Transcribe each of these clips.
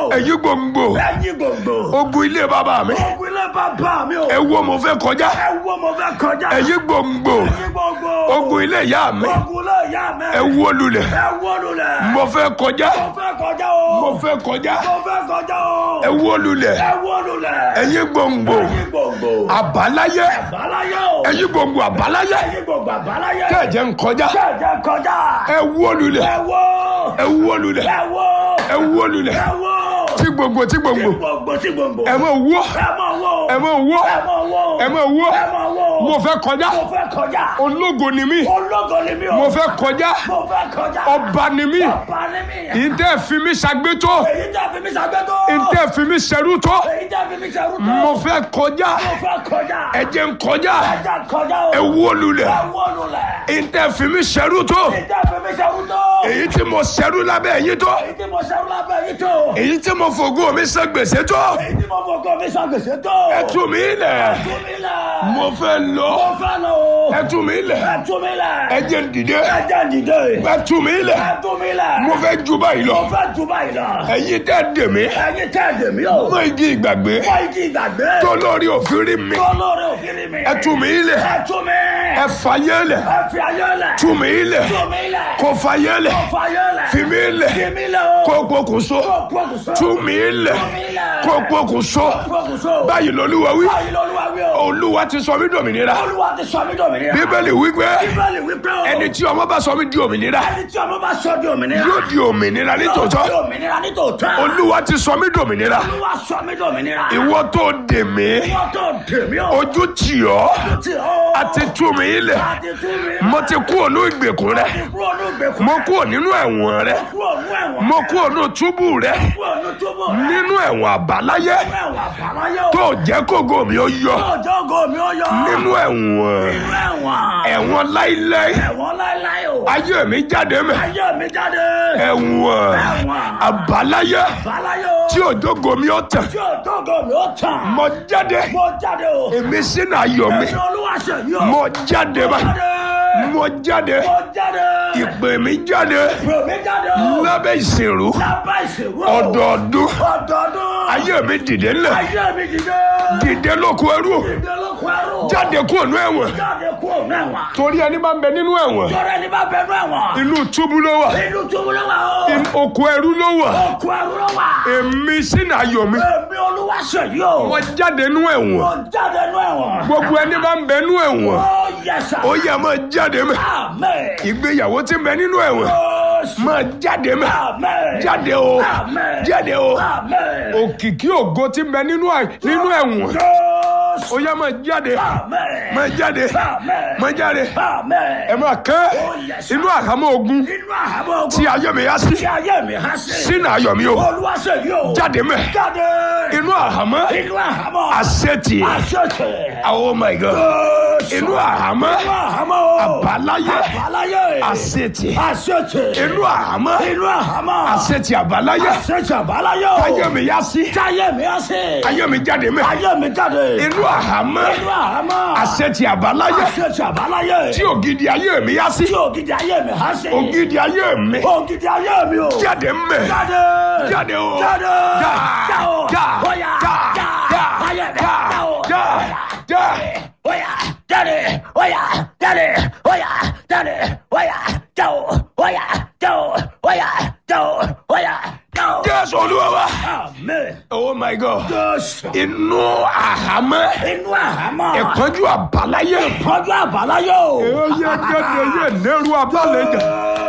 o. ẹ̀yin gbòǹgbò ẹ̀yin gbogbo. ogun ilé bàbá mi ogun ilé bàbá mi o. ẹ wo mo fẹ́ kọjá ẹ wo mo fẹ́ kọjá. ẹ̀yin gbòǹgbò ẹ̀yin gbogbo. ogun ilé ìyá mi ogun ilé ìyá mi. ẹ wo lulẹ̀ ẹ wo lulẹ̀. mo fẹ́ kọjá mo fẹ́ kọjá o. mo fẹ́ kọjá mo fẹ́ kọjá o. ẹ wo lulẹ̀ ẹ wo lulẹ̀. ẹ̀yin gbòǹgbò ẹ̀yin gbogbo. àbáláyé àbáláyé o. ẹ̀yin gbòǹgbò àbáláyé ẹ̀yin gbogbo àbáláyé. kẹ̀jẹ̀ ń kọjá kẹ̀jẹ̀ kọjá. ẹ wo lulẹ̀ ẹ wo. ẹ wo lulẹ̀ ẹ wo. ẹ wo lulẹ̀ ẹ wo. tí gbòǹgbò tí gbòǹgbò gbogbo tí gbogbo. ẹ mọ̀ wọ́ ẹ mọ̀ wo. ẹ mọ̀ wọ́ ẹ mọ̀ wo. ẹ mọ̀ wọ́ ẹ mọ̀ wo. mo fẹ́ kọjá mo fẹ́ kọjá. ológo ni mí ológo ni mi o. mo fẹ́ kọjá mo fẹ́ kọjá. ọba ni mí ọba ni mi. ìtẹ́ fi mí ṣàgbétó èyí tẹ́ fi mi ṣàgbétó. ìtẹ́ fi mí ṣẹrú tó èyí tẹ́ fi mi ṣerú tó. mo fẹ́ kọjá mo fẹ́ kọjá. ẹ jẹ́ ń kọjá ẹja kọjá o. ẹ wó lulẹ̀ ẹ wó lulẹ̀. ìtẹ́ fi mí ṣẹrú tó èyí tẹ́ fi mi ṣerú tó. èyí tí mo ṣẹrú lábẹ́ ẹ̀yìn tó èyí tí mo ṣerú lábẹ́ yìí tó. èyí tí mo fògo mi san gbèsè tó èyí tí mo fọkọ mi ṣàgbèsè tó. ẹ tú mi lẹ̀ tú mi lẹ̀. mo fẹ́ lọ mo fẹ́ lọ o. ẹ tú mi lẹ̀ ẹ tú mi lẹ̀. ẹ jẹ́ ń dìde ẹ jẹ́ dìde. ẹ tú mi lẹ̀ ẹ tú mi lẹ̀. mo fẹ́ ju báyìí lọ mo fẹ́ tú báyìí lọ. ẹ̀yin tẹ́ dè mí ẹyin tẹ́ ẹ̀dẹ̀ mi o. mọ igi ìgbàgbé fọ igi ìgbàgbé. tó lórí òfin rí mi olórí òfin mi. ẹ tú mi lẹ̀ ẹ tú mi. ẹ fàyè lẹ̀ ẹ fi ayé lẹ̀. tú mi lẹ̀ tú mi lẹ̀. kó fàyè lẹ̀ kó fayé lẹ̀. fi mi lẹ̀ fi mi lẹ̀ o. kó pokùnso kó pokùnso. tú mi lẹ̀ tú mi lẹ̀. kó pokùnso pokùnso. báyìí lolúwa wí báyìí lọ́lúwa wí o. olúwa ti sọ mí dòmìnira olúwa ti sọ mí dòmìnira. bíbélì wípé bíbélì wípé o. ẹni tí ọmọ bá sọ mí di òmìnira ẹni tí ọmọ bá sọ di òmìnira. yóò di òmìnira yóò di nítòótọ́ òmìnira nítòótọ́. olúwa ti sọ mí dòmìnira olúwa sọ mí dòmìnira. ìwọ tó dè mí ìwọ tó dèmí o. ojú tì ọ́ tí o. àti tú mi lẹ̀ àti tú mi. mo ti kú ònú ìgbèkùn rẹ ti kúrò ní ìgbèkùn. mo kú nínú ẹ̀wọ̀n rẹ kúrò ní ẹ̀wọ̀n. mo kú ònú túbú rẹ kúrò ní túbọ̀ rẹ̀. nínú ẹ̀wọ̀n àbáláyé ẹ̀wọ̀n àbáláyé o. tó jẹ́ kógo mi ó yọ ọjọ́ ògo mi ó yọ. nínú ẹ̀wọ̀n nínú ẹ̀wọ̀n. ẹ̀wọ̀n láíláí ẹ̀wọ̀n láéláé o. ayé mi jáde mẹ́ ayé mi jáde. ẹ̀wọ̀n ẹ̀wọ̀n. àbáláyé àbáláyé o. tí òjògo mi ó tàn tí ọjọ́ ògo mi ó tàn. mo jáde mo jáde o. èmi sínú ayọ̀ mi èmi olúwa ṣe yí o. mo jáde bá jáde. mo jáde mo jáde. ìpè mi jáde ìpè mi jáde o. lábẹ́ ìsìnrú lábẹ́ ìṣèwọ́. ọdọọdún ọdọọdún. ayé mi dìde ńlẹ̀ ayé mi dìde. dìde lóko ẹrú dìde lóko ẹrú. jáde kúrò ní ẹ̀wọ̀n jáde kúrò ní ẹ̀wọ̀n. torí ẹni máa ń bẹ nínú ẹ̀wọ̀n tọ́rọ ẹni bá bẹ̀rù ẹ̀wọ̀n. inú túbú ló wà inú túbú ló wà o. in- oko ẹrú ló wà oko ẹrú ló wà. èmi sínú ayọ̀ mi èmi olúwa ṣe yí o. mo jáde nínú ẹ̀wọ̀n mo jáde nú ẹ̀wọ̀n. gbogbo ẹni bá ń bẹ nínú ẹ̀wọ̀n ó yẹsà. ó yẹ máa jáde mẹ́ amen. ìgbéyàwó tí ń bẹ nínú ẹ̀wọ̀n Jésù. máa jáde mẹ́ amen. jáde o amen. jáde o amen. òkìkí ògo tí ń bẹ nínú ẹ̀- nínú ẹ̀wọ̀n Jésù. ó yẹ máa jáde amen. máa jáde amen. máa jáde amen. ẹ máa kẹ́ yes, inú àhámọ́ ogun inú àhámọ́ ogun. tí ayé mi yá sí tí ayé mi há sí. sínú ayọ̀ mi o olúwa ṣe yí o. jáde mẹ́ jáde. inú àhámọ́ inú àhámọ́. àṣetì àṣetì. oh my god Jésù. inú àhámọ́ inú àhámọ́ o. àbáláyé àbáláyé. àṣetì àṣetì. inú àhámọ́ inú àhámọ́. àṣetì àbáláyé àṣetì àbáláyé o. ayé mi yá sí táyé mi á sí. ayé mi jáde mẹ́ ayé mi jáde. inú àhámọ́ inú àhámọ́. àṣetì àbáláyé àṣetì àbáláyé. tí ògidì ayé mi yá sí tí ògidì ayé mi há sí. ògidì ayé mi ògidì ayé mi o. jáde mẹ́ jáde. jáde o jáde. já já o. já bóyá. já já. já ayé mi já já o. já já bóyá. jáde. bóyá. jáde. bóyá. jáde. bóyá. já o. bóyá. já o. bóyá. já o. bóyá. já o. jésù olúwa wa amen. oh my god jésù. inú àhámọ́ inú àhámọ́. ìpọ́njú àbáláyé ìpọ́njú àbáláyé o. oyè gẹ́gẹ́ yé nẹ́rù abálẹ̀jà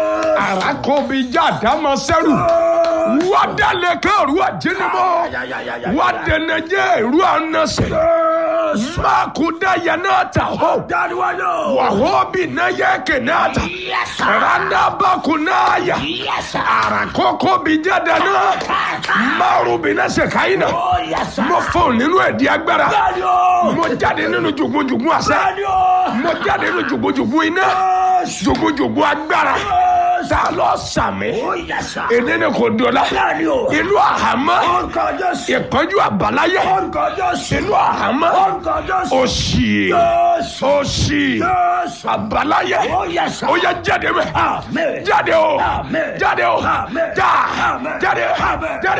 àràkọ́bíjà dámọ̀ sẹ́rù wádàlẹ̀ kẹ́rù àjẹnimọ́ wádẹnẹjẹ ìrú ànàṣẹ mákúdá yẹnàtà hó dáríwájú. wàhóbì náyẹ kẹnàtà yẹsà. randabakùnáyà yẹsà. àràkọ́kọ́bíjà dáná márùbínàṣẹ káyínà ó yẹsà. mo fọ́n nínú ẹ̀dí agbára dárí o. mo jáde nínú jùgbọ́jùgbọ́ àṣẹ dárí o. mo jáde nínú jùgbọ́jùgbọ́ iná jùgbọ́jùgbọ́ agbára ta lọ sàmì ó yẹsà. èdè ni kò dọ̀la dárí o. inú àhámọ́ orúkọ jésù. ìpọ́njú àbáláyé orúkọ jésù. inú àhámọ́ orúkọ jésù. òṣì jésù. òṣì jésù. àbáláyé ó yẹsà. ó yẹ jáde mẹ́ amen. jáde o Amen. jáde o Amen. já Amen. jáde Amen. jáde.